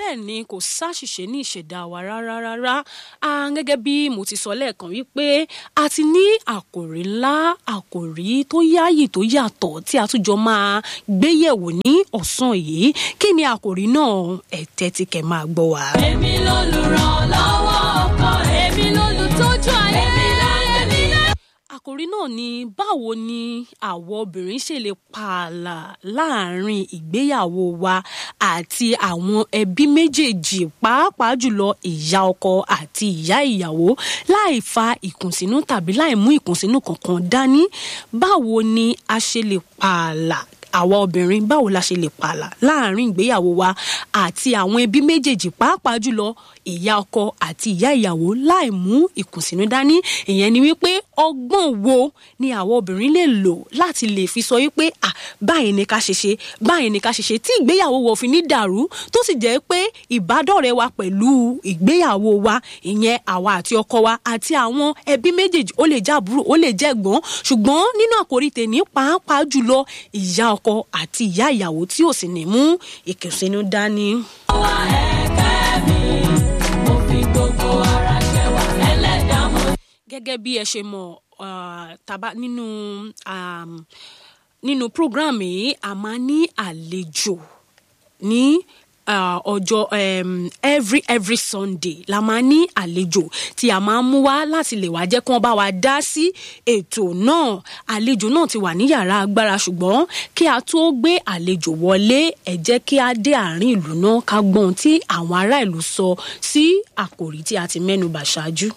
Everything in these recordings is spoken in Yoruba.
bẹ́ẹ̀ ni kò sáṣìṣe ní ìṣẹ̀dá wa rárá rárá a gẹ́gẹ́ bí mo ti sọ lẹ́ẹ̀kan wípé a ti ní àkòrí ńlá àkòrí tó yáàyè tó yàtọ̀ tí a tún jọ máa gbéyẹ̀wò ní ọ̀sán yìí kí ni àkòrí náà ẹ tẹ́tí kẹ́ máa gbọ́ wa. èmi lolùrànlọ́wọ́ ọkọ èmi lolùtọ́jú ayé èmi lẹ́yẹmí lẹ́. àkòrí náà ni báwo ni àwọn obìnrin ṣe lè pààlà láàrin ìgbéyàwó wa àti àwọn ẹbí méjèèjì pàápàá jùlọ ìyá ọkọ àti ìyá ìyàwó láì fa ìkùnsínú tàbí láì mú ìkùnsínú kankan dání báwo ni a ṣe lè pààlà àwa obìnrin báwo la ṣe lè pààlà láàrin ìgbéyàwó wa àti àwọn ẹbí méjèèjì pàápàá jùlọ ìyá ọkọ àti ìyá ìyàwó láì mú ìkùnsínú dání ìyẹn ni wípé ọgbọ́n wo ni àwọn obìnrin lè lò láti lè fi sọ wípé à báyìí ni ká ṣe ṣe báyìí ni ká ṣe ṣe tí ìgbéyàwó wa ò fi ní dàrú tó sì jẹ́ pé ìbádọ́rẹ̀ wa pẹ̀lú ìgbéyàwó wa ìyẹn àwa àti ọkọ wa àti àwọn ẹbí méjèèjì ó lè jẹ́ àbúrò ó lè jẹ́ ẹ̀gbọ́n ṣùgbọ́n nínú àkórí tèmi pàápàá jùlọ ìyá ọkọ àti ìyá ìyàwó tí ò sì ní mú ìkùnsínú dání. wá ẹ̀kẹ́ mi mo fi gbogbo ara jẹ́wà ẹlẹ́dàá mo. gẹ́gẹ́ bí ẹ ṣe mọ̀ uh, taba nínú um, nínú program yìí a máa ní àlejò ní uh, ọjọ́ um, every every sunday la máa ní àlejò tí a máa ń mú wá láti lè wá jẹ́ kí wọ́n bá wa dá sí ètò náà àlejò náà ti wà ní yàrá agbára ṣùgbọ́n kí a tó gbé àlejò wọlé ẹ jẹ́ kí a dé àárín ìlú náà ká gbọ́n tí àwọn ará ìlú sọ sí àkòrí tí a ti mẹ́nubà ṣáájú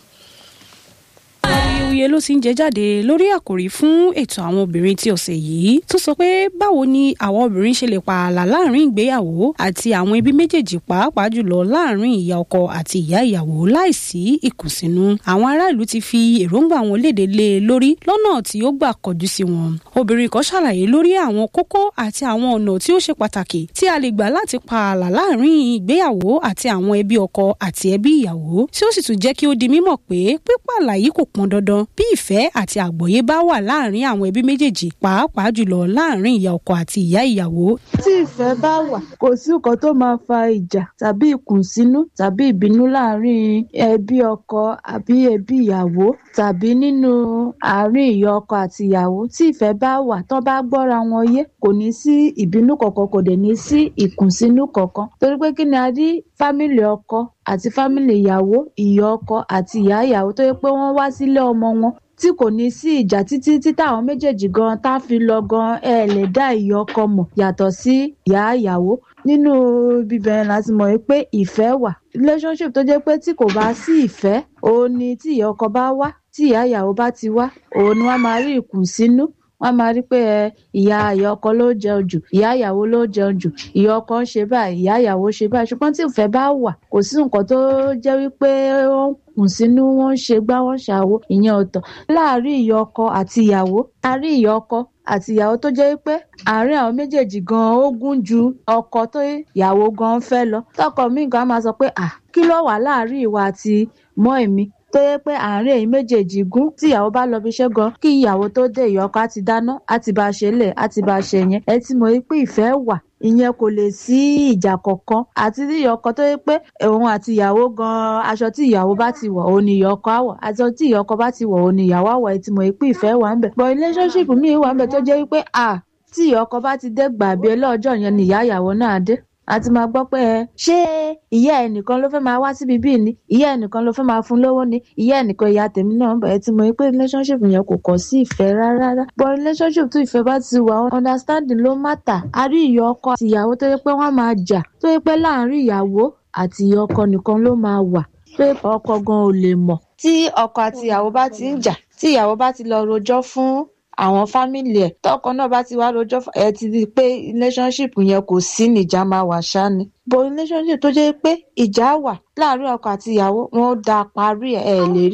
awuyewuye ló ti ń jẹ jáde lórí àkòrí fún ètò àwọn obìnrin ti ọ̀sẹ̀ yìí tó sọ pé báwo ni àwọn obìnrin ṣe lè pààlà láàrin ìgbéyàwó àti àwọn ẹbí méjèèjì pàápàá jùlọ láàrin ìyá ọkọ àti ìyá ìyàwó láìsí ìkùnsínú àwọn ará ìlú ti fi èròǹgbà wọn léde lé e lórí lọ́nà tí ó gbà kọjú sí wọn obìnrin kan ṣàlàyé lórí àwọn kókó àti àwọn ọ̀nà tí ó ṣe pàtàkì tí a lè gbà láti pààlà láàrin ìgbéyàwó àti àwọn ẹbí ọkọ àti ẹbí ìyàwó tí ó sì tún jẹ́ kí ó di mímọ̀ pé pípààlà yìí kò pọn dandan bí ìfẹ́ àti àgbọ́yé bá wà láàrin àwọn ẹbí méjèèjì pàápàá jùlọ láàrin ìyá ọkọ àti ìyá ìyàwó. tí ìfẹ́ bá wà kò sí nǹkan tó máa fa ìjà tàbí ìkùnsínú tàbí ìbínú láàrin ẹbí ọkọ àbí ẹbí ìyàwó tàbí nínú àárín ìyá ọkọ àti ìyàwó tí ìfẹ́ bá wà tán bá gbọ́ra wọn yé kò ní sí ìbínú kankan kò dẹ̀ ní sí ìkùnsínú kankan torí pé kí ni a rí fámìlì ọkọ àti fámìlì ìyàwó ìyá ọkọ àti ìyá ìyàwó tó yẹ pé wọ́n wá sílé ọmọ wọn tí kò ní sí ìjà títí tí táwọn méjèèjì gan tá fi lọ gan ẹ lè dá ìyá ọkọ mọ̀ yàtọ̀ sí ìyá ìyàwó nínú bíbẹ̀ láti mọ̀ pé ìfẹ́ wà relationship tó jẹ́ pé tí kò bá sí ìfẹ́ òun ni tí ìyá ọkọ bá wá tí ìyá ìyàwó bá ti wá òun ni wọ́n máa rí ìkùnsínú wọ́n máa rí pé ìyá ìyá ọkọ ló jẹun jù ìyá ìyàwó ló jẹun jù ìyá ọkọ ń ṣe báyìí ìyá ìyàwó ṣe báyìí ṣùgbọ́n tí ìfẹ́ bá wà kò sí nǹkan tó jẹ́ wípé ó ń kùn sínú wọ́n ń ṣe gbá wọ́n ń ṣàwo ìyẹn ọ̀tọ̀ láàárín ìyá ọkọ àti ìyàwó a rí ìyá ọkọ àti ìyàwó tó jẹ́ pé àárín àwọn méjèèjì gan ó gún ju ọkọ tó ìyàwó gan fẹ́ lọ tọkọ mi gan máa sọ pé à kí ló wà láàárín ìwà àti mọ́ èmi tó yẹ pé àárín èyí méjèèjì gún tí ìyàwó bá lọ bí iṣẹ́ gan kí ìyàwó tó dé ìyá ọkọ á ti dáná á ti bá a ṣe lẹ̀ á ti bá a ṣe yẹn ẹ ti mọ̀ pé ìfẹ́ wà ìyẹn kò lè sí ìjà kankan àti tí ìyá ọkọ tó yẹ pé òun àti ìyàwó gan aṣọ tí ìyàwó bá ti wọ̀ òun ni ìyá ọkọ àwọ̀ aṣọ tí ìyá ọkọ bá ti wọ̀ òun ni ìyàwó àwọ̀ ẹ ti mọ̀ pé ìfẹ́ wà ń bẹ̀ but relationship mi wà ń bẹ̀ tó jẹ́ wípé à tí ìyá ọkọ bá ti dé gbàgbé ọlọ́jọ́ yẹn ni ìyá ìyàwó náà dé a ti máa gbọ́ pé ẹ ṣé ìyá ẹnìkan ló fẹ́ máa wá síbi bíi ni ìyá ẹnìkan ló fẹ́ máa fún lówó ni ìyá ẹnìkan ìyá tèmi náà bẹ̀rẹ̀ tí mo rí pé relationship yẹn kò kọ́ sí ìfẹ́ rárá but relationship tó ìfẹ́ bá ti wà understanding ló matter a rí ìyá ọkọ àti ìyàwó tó yẹ pé wọ́n máa jà tó yẹ pé láàárín ìyàwó àti ìyá ọkọ nìkan ló máa wà tó yẹ pé ọkọ gan ò lè mọ̀ tí ọkọ àti ìyàwó bá ti ń jà tí ìyàwó bá ti lọ rojọ́ fún àwọn fámìlì ẹ tọkọ náà bá ti wá rojọ́ ẹ ti di pé relationship yẹn kò sí níjà máa wà ṣá ni but relationship tó jẹ́ pé ìjà wà láàárín ọkọ àti ìyàwó wọn ó da parí ẹ ẹ lè rí